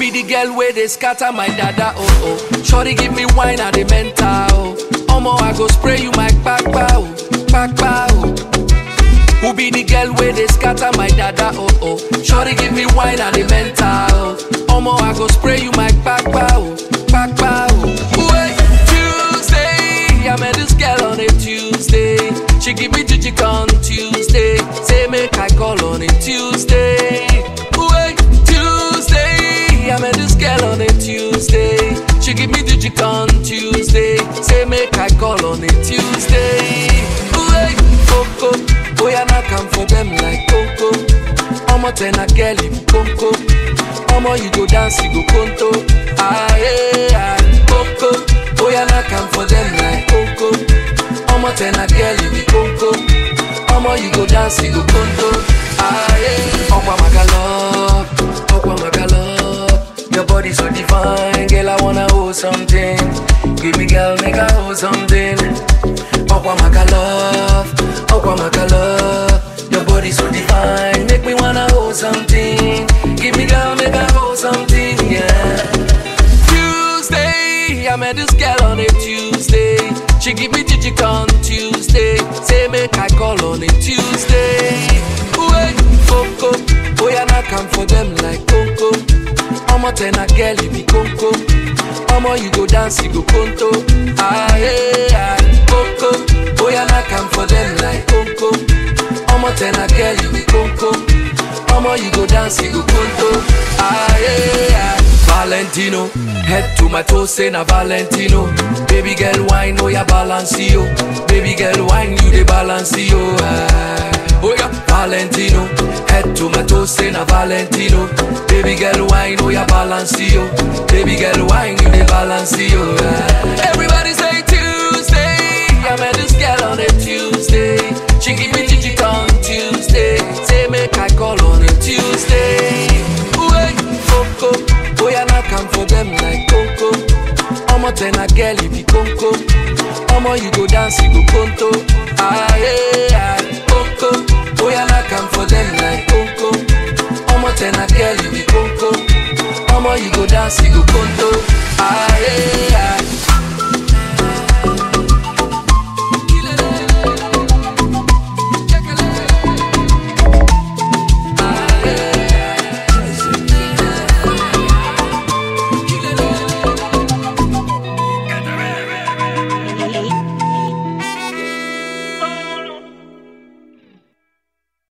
be the girl where they scatter my dada, oh oh. Shorty give me wine at the mental, oh. Omo, I go spray you my kpakpa, oh, kpakpa, oh. Who be the girl where they scatter my dada, oh oh. Shorty give me wine and the mental, oh. Omo, I go spray you my kpakpa, oh, kpakpa, oh. Wait, Tuesday, I met this girl on a Tuesday. She give me jijik on Tuesday. Say make I call on a Tuesday. Wait, Tuesday, I met this girl on a Tuesday. She give me jijik on Tuesday. Say make I call on a Tuesday. Wait, Coco, boy I knock am for them like Coco. Omo ten a girl if you Coco. Omo you go dance you go conto. Ah yeah, ah, Coco, boy I knock am for them like Coco. Omo ten a girl if you Coco. Omo you go dance you go conto. Ah yeah, Okwa Magalop, Okwa Magalop. Your body so divine, girl I wanna hold something. Give me girl make I hold something. Okwa Magalop, Okwa Magalop. Your body so divine, make me wanna hold something. Give me girl make I hold something, yeah. Tuesday, I met this girl on a Tuesday. She give me jijik on Tuesday. Say make I call on a Tuesday. Wait, Coco, boy I knock am for them like Coco. Omo ten a girl you be Coco. Omo you go dance you go conto. Ah yeah, ah, Coco, boy I knock am for them like Coco. Omo ten a girl you be Coco. Omo you go dance you go conto. Ah yeah. ah. Valentino, head to my toes, say na Valentino. Baby girl, wine, oh yeah, balance yo. Baby girl, wine, you the balance yo. Ah. Oh yeah, Valentino, head to my toes, say na Valentino. Baby girl, wine, oh yeah, balance yo. Baby girl, wine, you the balance yo. Ah. Everybody say Tuesday, I met this girl on a Tuesday. She give me jijik on Tuesday. Say make I call on a Tuesday. Wait, Coco, boy I knock am for them like Coco. Omo ten a girl if you Coco. Omo you go dance you go conto. Ah yeah, ah, Coco, boy I knock am for them like Coco. Omo ten a girl if you Coco. Omo you go dance you go conto. Ah yeah. ah.